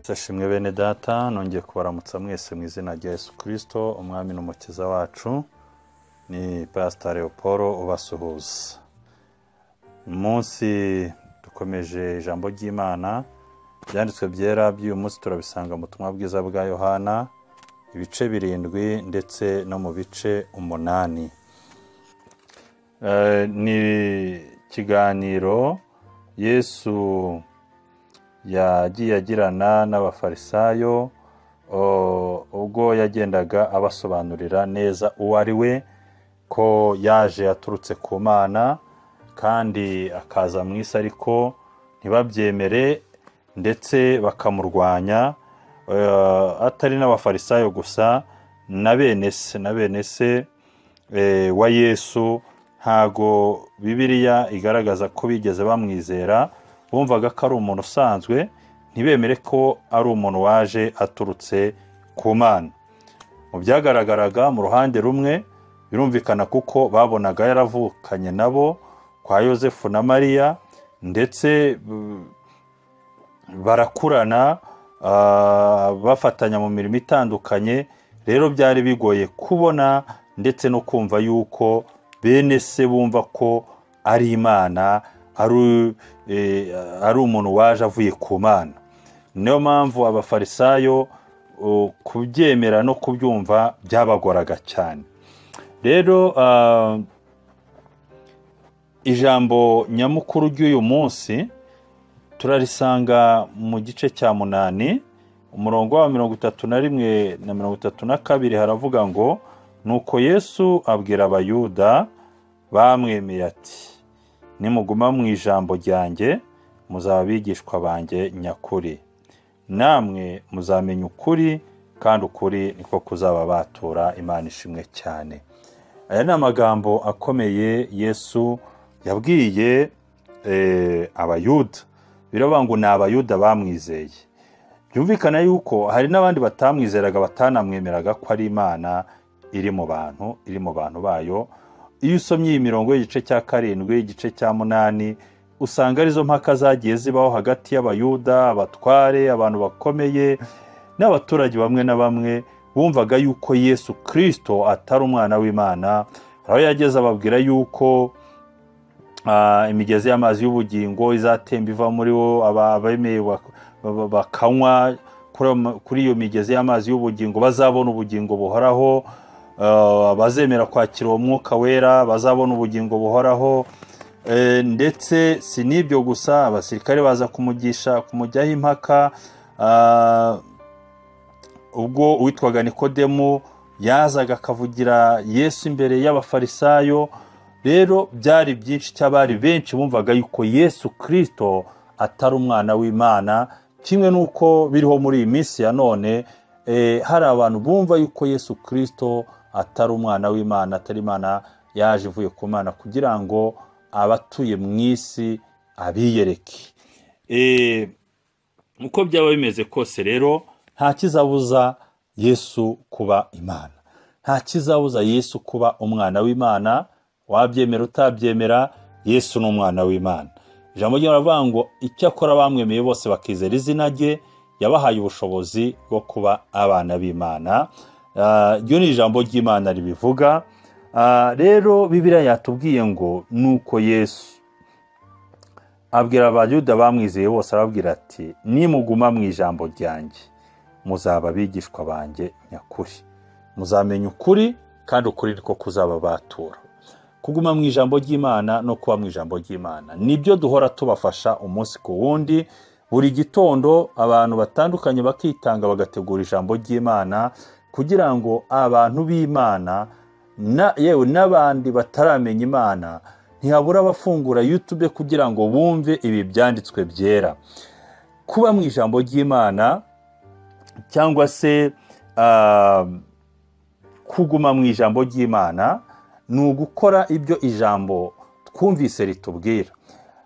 ndashimwe bene data nongeye kubaramutsa mwese mu izina rya yesu kirisito umwami n'umukiza wacu ni pasita leopold ubasuhuza uyu munsi dukomeje ijambo ry'imana ibyanditswe byera by'uyu munsi turabisanga mu butumwa bwiza bwa yohana ibice birindwi ndetse no mu bice umunani ni ikiganiro yesu yagiye agirana n'abafarisayo ubwo yagendaga abasobanurira neza uwo ari we ko yaje aturutse ku mana kandi akaza mu isi ariko ntibabyemere ndetse bakamurwanya atari n'abafarisayo gusa na bene se na bene se wa yesu ntago bibiriya igaragaza ko bigeze bamwizera bumvaga ko ari umuntu usanzwe ntibemere ko ari umuntu waje aturutse ku mana mu byagaragaraga mu ruhande rumwe birumvikana kuko babonaga yaravukanye nabo kwa yosefu na mariya ndetse barakurana bafatanya mu mirimo itandukanye rero byari bigoye kubona ndetse no kumva yuko bene se bumva ko ari imana ari umuntu waje avuye ku mana niyo mpamvu abafarisayo kubyemera no kubyumva byabagoraga cyane rero ijambo nyamukuru ry'uyu munsi turarisanga mu gice cya munani umurongo wa mirongo itatu na rimwe na mirongo itatu na kabiri haravuga ngo nuko yesu abwira abayuda bamwemeye ati nimuguma mu ijambo ryanjye muzaba abigishwa banjye nyakuri namwe muzamenya ukuri kandi ukuri niko kuzaba batura imana ishimwe cyane aya ni amagambo akomeye yesu yabwiye abayuda biravuga ngo ni abayuda bamwizeye byumvikana yuko hari n'abandi batamwizeraga batanamwemeraga ko ari imana iri mu bantu iri mu bantu bayo iyo usomye iyi mirongo y'igice cya karindwi igice cya munani usanga arizo mpaka zagiye zibaho hagati y'abayuda abatware abantu bakomeye n'abaturage bamwe na bamwe bumvaga yuko yesu kirisito atari umwana w'imana aho yageze ababwira yuko imigezi y'amazi y'ubugingo izatemba iva muri bo abemeye bakanywa kuri iyo migezi y'amazi y'ubugingo bazabona ubugingo buhoraho bazemera kwakira uwo mwuka wera bazabona ubugingo buhoraho ndetse si n'ibyo gusa abasirikare baza kumugisha kumujyaho impaka ubwo uwitwaga nikodemu yazaga akavugira yesu imbere y'abafarisayo rero byari byinshi cy'abari benshi bumvaga yuko yesu kirisito atari umwana w'imana kimwe n'uko biriho muri iyi minsi ya none hari abantu bumva yuko yesu kirisito atari umwana w'imana atari imana yaje ivuye ku mana kugira ngo abatuye mu isi abiyereke uko byaba bimeze kose rero nta kizabuza yesu kuba imana nta kizabuza yesu kuba umwana w'imana wabyemera utabyemera yesu ni umwana w'imana ijambo ry'abaravuga ngo icyakora bamwemeye bose bakizera izina rye yabahaye ubushobozi bwo kuba abana b'imana ryo ni ijambo ry'imana ribivuga rero bibiriya yatubwiye ngo nuko yesu abwira abayuda bamwizeye bose arababwira ati nimuguma mu ijambo ryanjye muzaba abigishwa banjye nyakuri muzamenya ukuri kandi ukuri niko kuzaba batura kuguma mu ijambo ry'imana no kuba mu ijambo ry'imana nibyo duhora tubafasha umunsi ku wundi buri gitondo abantu batandukanye bakitanga bagategura ijambo ry'imana kugira ngo abantu b'imana yewe n'abandi bataramenya imana ntihabura abafungura yutube kugira ngo bumve ibi byanditswe byera kuba mu ijambo ry'imana cyangwa se kuguma mu ijambo ry'imana ni ugukora ibyo ijambo twumvise ritubwira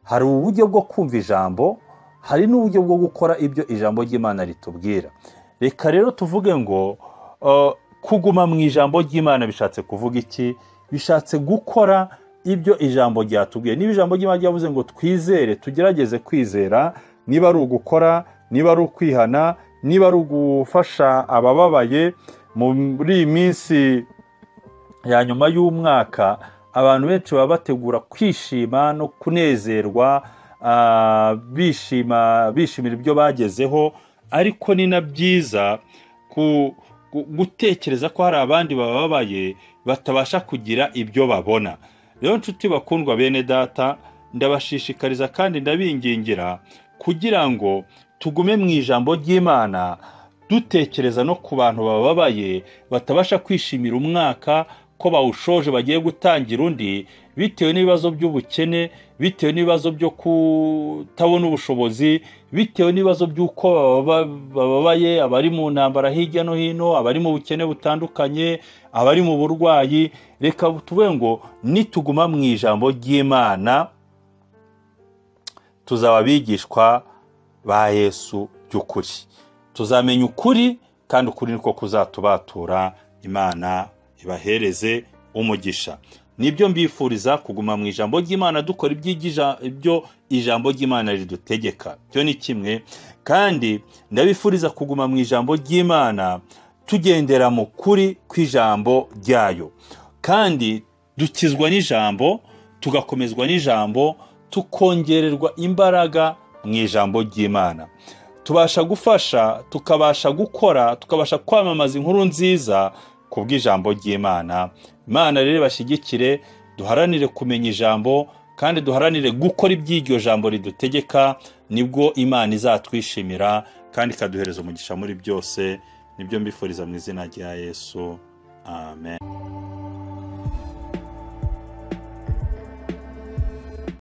hari uburyo bwo kumva ijambo hari n'uburyo bwo gukora ibyo ijambo ry'imana ritubwira reka rero tuvuge ngo kuguma mu ijambo ry'imana bishatse kuvuga iki bishatse gukora ibyo ijambo ryatubwiye niba ijambo ry'imana ryavuze ngo twizere tugerageze kwizera niba ari ugukora niba ari ukwihana niba ari ugufasha abababaye muri iyi minsi ya nyuma y'umwaka abantu benshi baba bategura kwishima no kunezerwa ah, bishima bishimira ibyo bagezeho ariko ni na byiza ku- gu- gutekereza ko hari abandi bababaye batabasha kugira ibyo babona rero nshuti bakundwa bene data ndabashishikariza kandi ndabingingira kugira ngo tugume mu ijambo ry'imana dutekereza no ku bantu bababaye batabasha kwishimira umwaka ko bawushoje bagiye gutangira undi bitewe n'ibibazo by'ubukene bitewe n'ibibazo byo kutabona ubushobozi bitewe n'ibibazo by'uko bababa- bababaye abari mu ntambara hirya no hino abari mu bukene butandukanye abari mu burwayi reka tuvuge ngo nituguma mu ijambo ry'imana tuzaba abigishwa ba yesu by'ukuri tuzamenya ukuri kandi ukuri niko kuzatubatura imana ibahereze umugisha nibyo mbifuriza kuguma mu ijambo ry'imana dukora ibyigisha- ibyo ijambo ry'imana ridutegeka byo ni kimwe kandi ndabifuriza kuguma mu ijambo ry'imana tugendera mu kuri kw'ijambo ryayo kandi dukizwa n'ijambo tugakomezwa n'ijambo tukongererwa imbaraga mu ijambo ry'imana tubasha gufasha tukabasha gukora tukabasha kwamamaza inkuru nziza ku bw'ijambo ry'imana imana rero bashyigikire duharanire kumenya ijambo kandi duharanire gukora iby'iryo jambo ridutegeka nibwo imana izatwishimira kandi ikaduhereza umugisha muri byose nibyo mbifuriza mu izina rya yesu amen